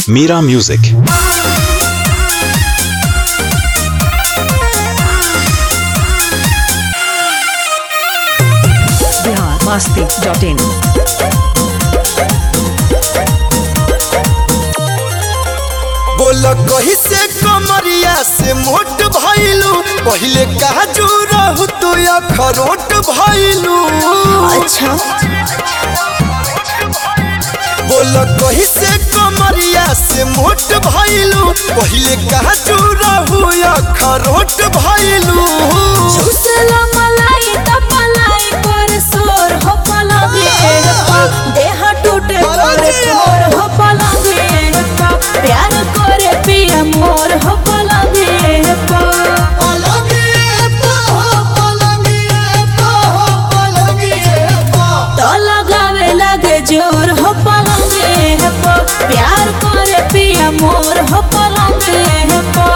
Mira Music. Bihar Masti dot in बोल कही से कमरिया से मोट भइलू पहिले काजू रहू तू अखरोट भइलू अच्छा बोल कही से कमरिया से मोट भइलू पहिले काजू रहू अखरोट भइलू चूसला मलाई त पलाई पर सोर हो पलंगे पा देह टूटे पर तोर हो पलंगे पा प्यार करे पिया मोर हो पलंगे पा तो लगावे लगे जोर हो पलंगे पा प्यार करे पिया मोर हो पलंगे पा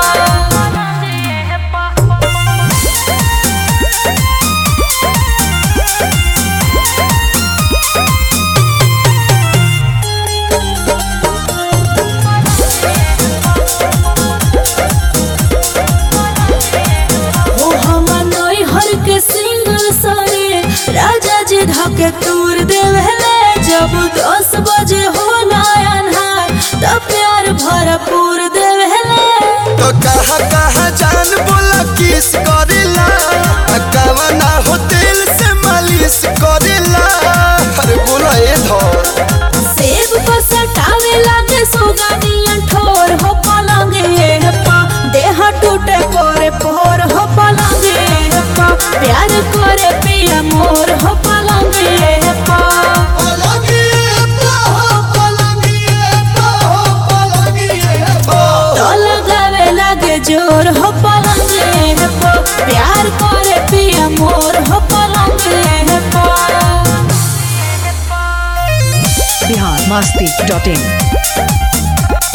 ओ हमर नई हर के सिंगल सरे राजा जी धके तूर देवेले जब दस बजे होला अन्हार त प्यार भरपूर देवेले तो कहा कहा जान बोला किस करेला कवना हो दिल से मालिश करेला अरे बोला ए धर सेब को सटावे लागे सुगानियन ठोर हो पलंगे पा देह टूटे पोरे पोर हो पलंगे पा प्यार करे पिया मोर हो पलंगे पा तो लगावे लगे जोर हो पलंगे पा प्यार करे पिया मोर हो पलंगे पा बिहार मस्ती डॉट इन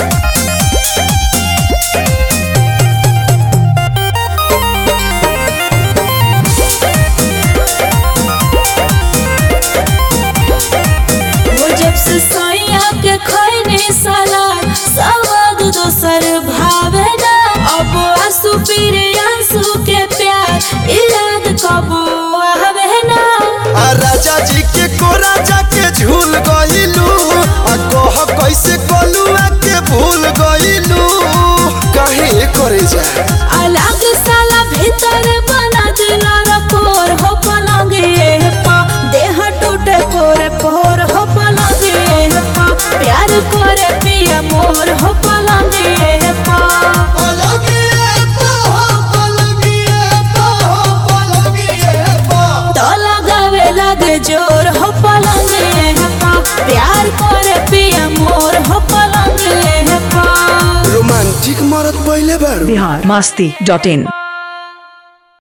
वो जब से सोया के खैने साला सवाद दोसर भावे ना अब आंसू पीरे आंसू के प्यार याद कबो आवे ना आ राजा जी के को राजा के झूल गइलू आ कह कैसे कलुआ के भूल गइलू काहे करे जा अलग साला भीतर बना दिला रकोर हो पलंगे पा देह टूटे पोरे पोर हो पलंगे पा प्यार करे पिया मोर हो पलंगे पा तो लगावे लगे जोर हो पलंगे पा प्यार करे पिया मोर हो पलंगे पा रोमांटिक मरत पहिले बारू बिहार मस्ती डॉट इन